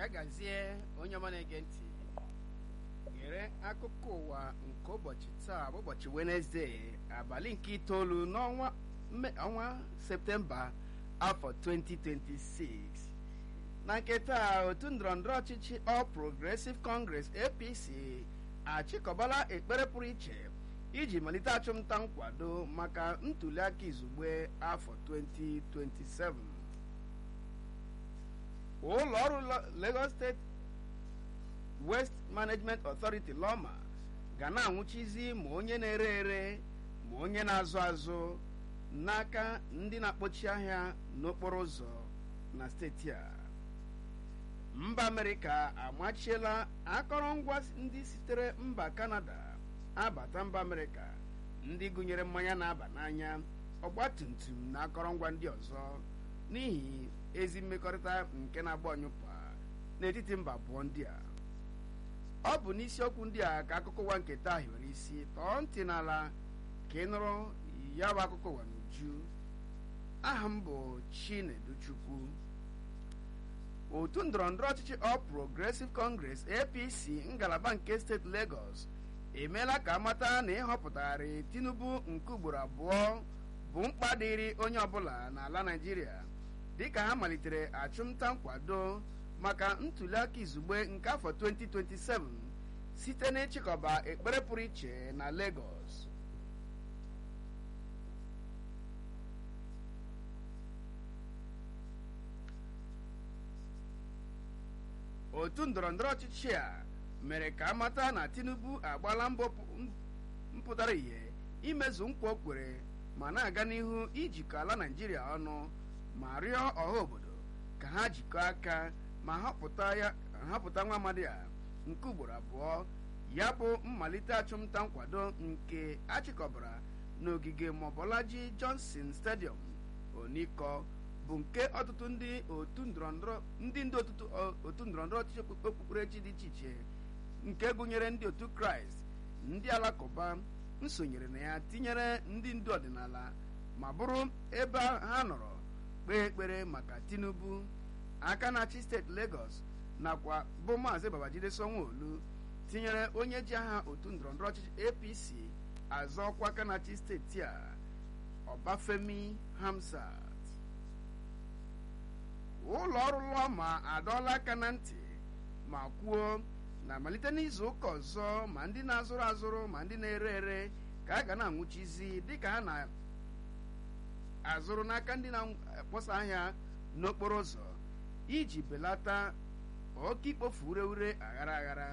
ya gazie onye ọma na-ege ntị gere akụkọ ụwa nke ụbọchị taa bụ ụbọchị wenesde abalị nke itoolu n'ọnwa mme- ọnwa septemba afọ 2026 na nke taa otu ndọrọndọrọ ọchịchị All Progressive Congress APC achịkọbala ekpere pụrụ iche iji malite achụmnta nkwado maka ntuliaka izugbe afọ 2027 ụlọ ọrụ Lo- Lagos State West Management Authority Loma ga na-anwụchizi ma onye na-ere ere ma onye na-azụ azụ n'aka ndị na-akpọchi ahịa n'okporo ụzọ na steeti a mba Amerịka amachiela akọrọngwa ndị sitere mba Kanada abata mba Amerịka ndị gụnyere mmanya na-aba n'anya ọgbatumtum na akọrọngwa ndị ọzọ n'ihi ezi mmekọrịta nke na-agba ọnyụpa n'etiti mba abụọ ndị a ọ bụ n'isiokwu ndị a ka akụkọ ụwa nke taa hiwere isi tọọ ntị n'ala ka ị nụrụ ya bụ akụkọ ụwa n'uju aha m bụ Chineduchukwu otu ndọrọndọrọ ọchịchị All Progressive Congress APC ngalaba nke steeti Lagos emeela ka amata na ịhọpụtagharị Tinubu nke ugboro abụọ bụ mkpa dịịrị onye ọbụla n'ala Naịjirịa dịka ha malitere achụmnta nkwado maka ntuliaka izugbe nke afọ 2027 site n'ịchịkọba ekpere pụrụ iche na Lagos otu ndọrọndọrọ ọchịchị a mere ka amata na Tinubu agbala mbọ pụ- mpụtara ihe imezu nkwa o kwere ma na-aga n'ihu ijikọ ala Naịjirịa ọnụ ma rịọ ọha obodo ka ha jikọọ aka ma họpụta ya họpụta nwa amadi a nke ugboro abụọ ya bụ mmalite achụmnta nkwado nke achịkọbara n'ogige Mobolaji Johnson Stadium Oniko bụ nke ọtụtụ ndị otu ndọrọndọrọ ndị ndị otutu otu ndọrọndọrọ ọchịchị okpukperechi dị iche iche nke gụnyere ndị otu Kraịst ndị alakụba nsonyere na ya tinyere ndị ndu ọdịnala ma bụrụ ebe ha nọrọ kpee ekpere maka Tinubu aka na-achị steeti Lagos nakwa bụ maazị Babajide Sanwo-Olu tinyere onye ji aha otu ndọrọndọrọ ọchịchị APC azọ ọkwa aka na-achị steeti a Ọbafemi Hamsat ụlọ ọrụ Lọma adọọla aka na ntị ma kwuo na malite n'izu ụka ọzọ ma ndị na-azụrụ azụrụ ma ndị na-ere ere ka a ga na-anwụchizi dịka ha na-azụrụ n'aka ndị na-akpọsa ahịa n'okporo ụzọ iji belata oke ikpofu ure ure aghara aghara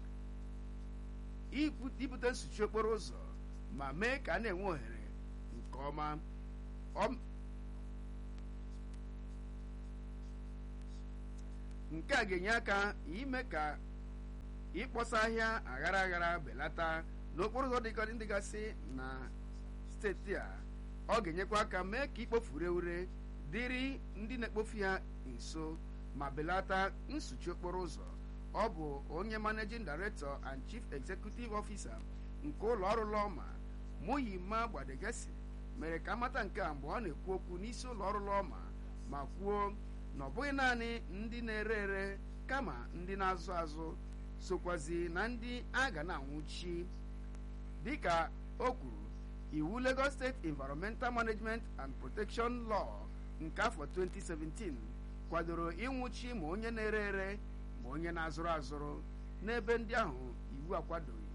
ibu- ibute nsuchi okporo ụzọ ma mee ka a na-enwe ohere nke ọma Ọ- nke a ga-enye aka ime ka ịkpọsa ahịa aghara aghara belata n'okporo ụzọ dịka dịgasị na steeti a ọ ga-enyekwa aka mee ka ikpofu ure ure dịrị ndị na-ekpofu ya nso ma belata nsuchi okporo ụzọ ọ bụ onye managing director and chief executive officer nke ụlọ ọrụ Lọma Muyima Gbadegesi mere ka amata nke a mgbe ọ na-ekwu okwu n'isi ụlọ ọrụ Lọma ma kwuo na ọ bụghị naanị ndị na-ere ere kama ndị na-azụ azụ sokwazi na ndị a ga na-anwụchi dịka o kwuru iwu Lagos State Environmental Management and Protection Law nke afọ 2017 kwadoro ịnwụchi ma onye na-ere ere ma onye na-azụrụ azụrụ n'ebe ndị ahụ iwu akwadoghị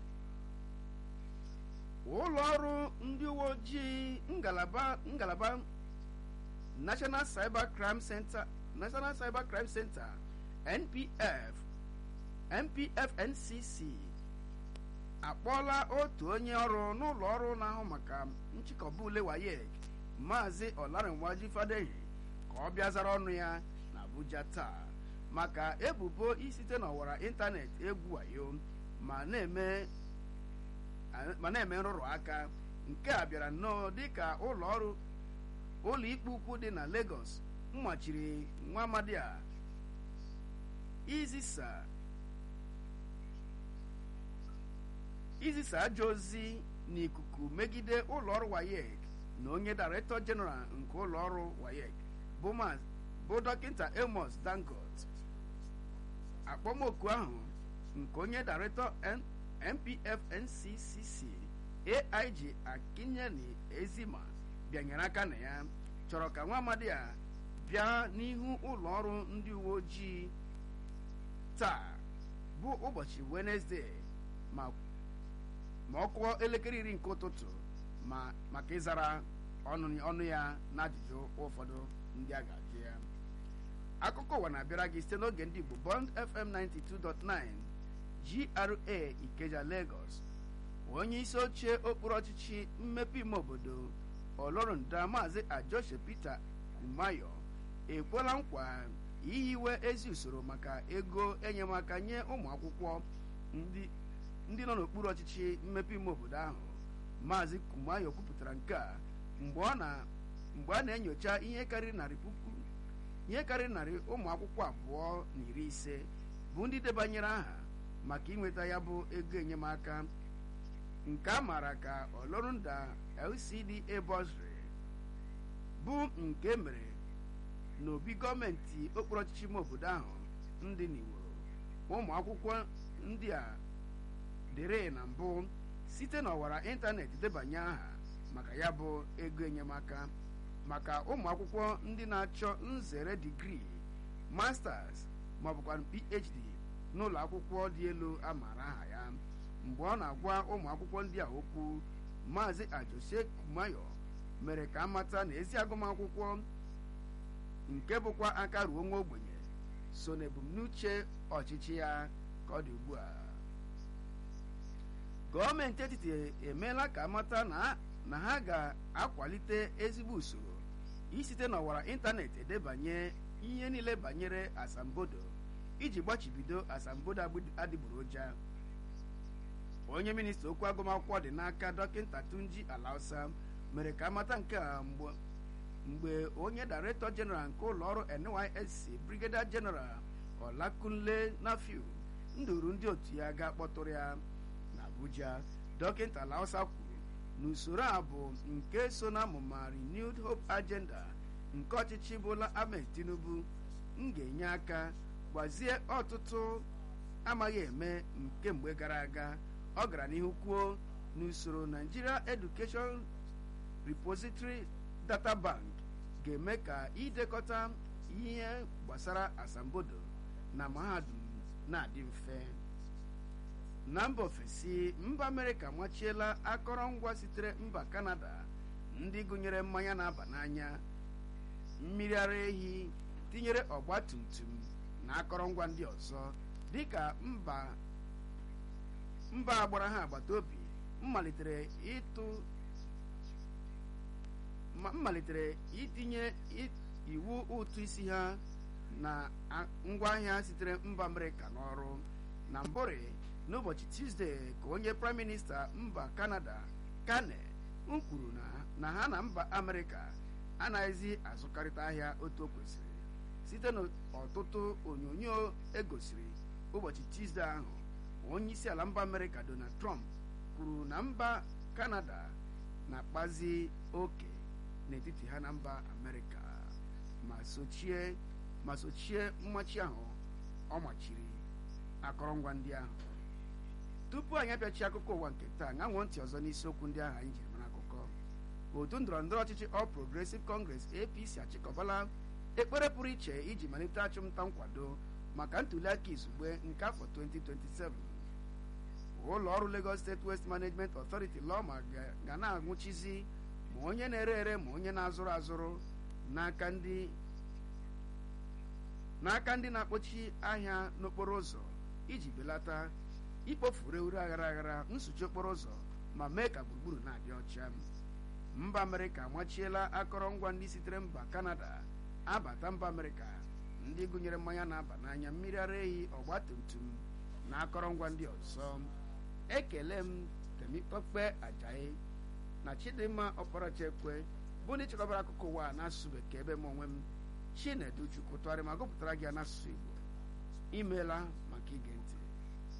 ụlọ ọrụ ndị uwe ojii ngalaba ngalaba National Cyber Crime Center National Cyber Crime Center NPF NPF NCC akpọọla otu onye ọrụ n'ụlọ ọrụ na-ahụ maka nchịkọba ule WAEC Maazị Olarinwaji Fadehi ka ọ bịa zara ọnụ ya na Abuja taa maka ebubo isite n'ọwara ịntanetị egwu wayo ma na-eme ma na-eme nrụrụ aka nke a bịara nnọọ dịka ụlọ ọrụ ụlọ ikpe ukwu dị na Lagos mmachiri nwa amadi a izisa izisa ajọ ozi n'ikuku megide ụlọ ọrụ WAEC na onye Director General nke ụlọ ọrụ WAEC bụ Maazị bụ dọkịta Amos Dangote akpọmoku ahụ nke onye director npf nccc aig akinyeli ezima bịanyere aka na ya chọrọ ka nwa amadi a bịa n'ihu ụlọ ọrụ ndị uwe ojii taa bụ ụbọchị wenesde ma ma ọ kụọ elekere iri nke ụtụtụ ma maka ịzara ọnụ ọnụ ya na ajụjụ ụfọdụ ndị a ga-ajụ ya akụkọ ụwa na-abịara gị site n'oge ndị Igbo Bond FM 92.9 GRA Ikeja Lagos onye isi oche okpuru ọchịchị mmepe ime obodo ọlọrụnda maazị Ajoshe Peter Kumayo ekwela nkwa ihiwe ezi usoro maka ego enyemaka nye ụmụ akwụkwọ ndị ndị nọ n'okpuru ọchịchị mmepe ime obodo ahụ maazị Kumayo kwupụtara nke a mgbe ọ na mgbe a na-enyocha ihe karịrị narị puku ihe karịrị narị ụmụ akwụkwọ abụọ na iri ise bụ ndị debanyere aha maka inweta ya bụ ego enyemaka nke a maara ka ọlọrụnda LCDA bursary bụ nke mere n'obi gọọmenti okpuru ọchịchị ime obodo ahụ ndị n'iworo ụmụ akwụkwọ ndị a dịrị na mbụ site n'ọwara ịntanetị debanye aha maka ya bụ ego enyemaka maka ụmụ akwụkwọ ndị na-achọ nzere digrii masters ma ọ bụkwa phd n'ụlọ akwụkwọ dị elu a maara aha ya mgbe ọ na-agwa ụmụ akwụkwọ ndị a okwu maazị ajose kumayo mere ka amata na ezi agụmakwụkwọ nke bụkwa aka ruo nwa ogbenye so n'ebumnuche ọchịchị ya ka ọ dị ugbu a gọọmenti etiti emeela ka amata na ha ga-akwalite ezigbo usoro isite n'ọwara ịntanetị edebanye ihe niile banyere asambodo iji gbachibido asambodo adịgboroja onye minista okwu agụmakwụkwọ dị n'aka dọkịta tunji alausa mere ka amata nke a mgbe onye director general nke ụlọ ọrụ nysc brigadier general olakunle nafiu nduru ndị otu ya ga-akpọtụrụ ya n'abuja dọkịta alausa kwuru na usoro a bụ nke so na amụma renewed hope agenda nke ọchịchị bola ahmed tinubu m ga-enye aka gbazie ọtụtụ amaghị eme nke mgbe gara aga ọ gara n'ihu kwuo n'usoro Nigeria Education Repository Data Bank ga-eme ka idekọta ihe gbasara asambodo na mahadum na-adị mfe na mba ofesi mba Amerịka machiela akọrọngwa sitere mba Kanada ndị gụnyere mmanya na-aba n'anya mmiri ara ehi tinyere ọgba tum tum na akọrọngwa ndị ọzọ dịka mba mba agbara ha agbata obi mmalitere ịtụ mmalitere itinye iwu ụtụ isi ha na ngwaahịa sitere mba amerịka n'ọrụ na mbụrị n'ụbọchị tuzdee ka onye praịm minista mba kanada kane m kwuru na ha na mba amerịka anaghịzi azụkarịta ahịa otu o kwesịrị site n'ọtụtụ onyonyo egosiri ụbọchị tuzdee ahụ onye isi ala mba amerịka donald trump kwuru na mba kanada na-akpazi oke n'etiti ha na mba amerịka ma sochie ma sochie mmachi ahụ ọ machiri akọrọngwa ndị ahụ tupu anyị apịachi akụkọ ụwa nke taa ṅanwụọ ntị ọzọ n'isiokwu ndị ahụ anyị jiri mara akụkọ otu ndọrọ ndọrọ ọchịchị All Progressive Congress APC achịkọbala ekpere pụrụ iche iji malite achụmnta nkwado maka ntụliaka izugbe nke afọ 2027 ụlọ ọrụ Lagos State Waste Management Authority lọma ga na-anwụchizi ma onye na-ere ere ma onye na-azụrụ azụrụ n'aka ndị n'aka ndị na-akpọchi ahịa n'okporo ụzọ iji belata ikpofuru ure aghara aghara nsuchi okporo ụzọ ma mee ka gburugburu na-adị ọcha mba amerịka amachiela akọrọngwa ndị sitere mba kanada abata mba amerịka ndị gụnyere mmanya na-aba n'anya mmiri ara ehi ọgba tum tum na akọrọngwa ndị ọzọ ekele m temikpekpe ajayi na chidimma ọkpọrọchekwe bụ ndị chịkọbara akụkọ ụwa n'asụsụ bekee ebe m onwe m chinedu chukwu tụgharị ma gụpụtara gị n'asụsụ igbo imeela maka ige ntị